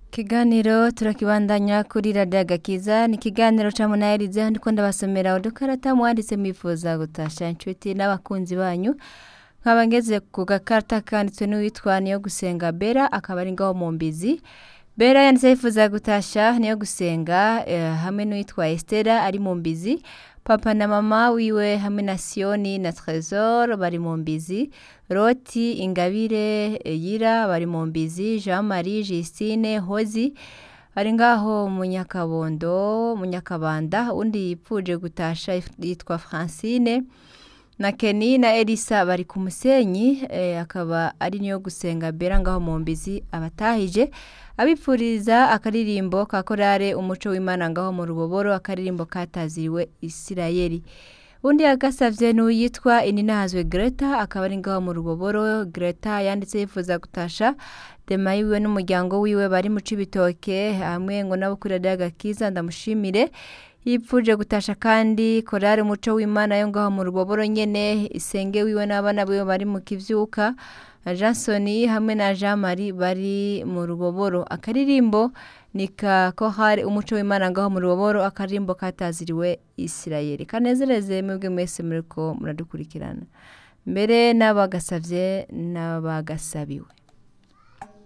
Ikiganiro turakibandanya kuri radiyo agakiza ni ikiganiro ca munaherize ndiko ndabasomera udukarata mwanditse mwifuza gutasha inshuti n'abakunzi banyu nkaba ngeze ku gakarata kanditswe n'uwitwa niyo gusenga bera akaba ari ngaho mu mbizi bera yanditse yifuza gutasha niyo gusenga eh, hamwe n'uwitwa estera ari mu mbizi papa na mama wiwe hamwe na siyoni na tresor bari mu mbizi roti ingabire yira bari mu mbizi jean marie justine hozi ari ngaho mu nyakabondo mu nyakabanda undi yipfuje gutasha yitwa francine na Kenny na Elisa bari ku musenyi eh, akaba ari niyo gusenga bera ngaho mu mbizi abatahije abipfuriza akaririmbo ka korale umuco w'Imana ngaho mu ruboboro akaririmbo kataziriwe Isirayeli undi yagasavye n'uyitwa Ininahazwe Greta akaba ari ngaho mu ruboboro Greta yanditse yifuza gutasha dema yiwe n'umuryango wiwe bari mu cibitoke hamwe ngo nabo kuri radiyo agakiza ndamushimire yipfuje gutasha kandi korari umuco w'imana yo ngaho mu ruboboro nyene isenge wiwe n'abana biwe bari mu kivyuka jansoni hamwe na jean marie bari mu ruboboro akaririmbo ni ka kohari umuco w'imana ngaho mu ruboboro akaririmbo kataziriwe isirayeli kanezereze mwebwe mwese muriko muradukurikirana mbere n'abagasavye n'abagasabiwe